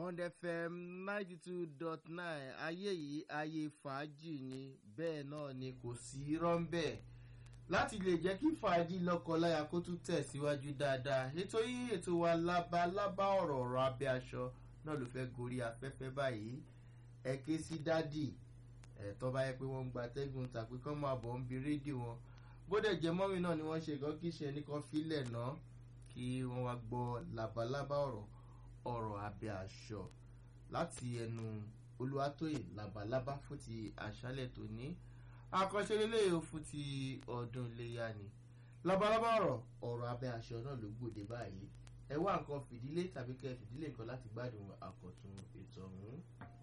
bond fm ninety two dot nine ayé yìí ayé fàájì ni bẹ́ẹ̀ náà ni kò sí rọ́ńbẹ́ láti lè jẹ́ kí fàájì lọ́kọláya kó tún tẹ̀síwájú dáadáa ètò yìí ètò wa lábalábá ọ̀rọ̀ ọ̀rọ̀ abẹ́ aṣọ náà ló fẹ́ gorí afẹ́fẹ́ báyìí ẹ ké sí dádì ẹ̀ tó bá yẹ pé wọ́n ń gba atẹ́gùn tàbí kán máa bọ̀ ń bi rédíò wọn bódẹ̀ jẹ́ mọ́mí náà ni wọ́n ṣe gan kí ṣe nìkan fílẹ̀ náà kí wọ́n wá gbọ́ labalábá ọ̀rọ̀ ọ̀rọ̀ abẹ́ aṣọ láti ẹnu olúwatóyè labalábá fún ti àṣálẹ̀ tó ní àkànṣe lélẹ́yìí fún ti ọdún iléyà ni labalábá ọ̀rọ̀ ọ̀rọ̀ abẹ́ aṣọ náà ló gbòde báyìí ẹ wá nǹkan fìdílé tàbí kẹ́ fìdílé nǹkan láti gbádùn àkọ́tún ètò ọ̀hún.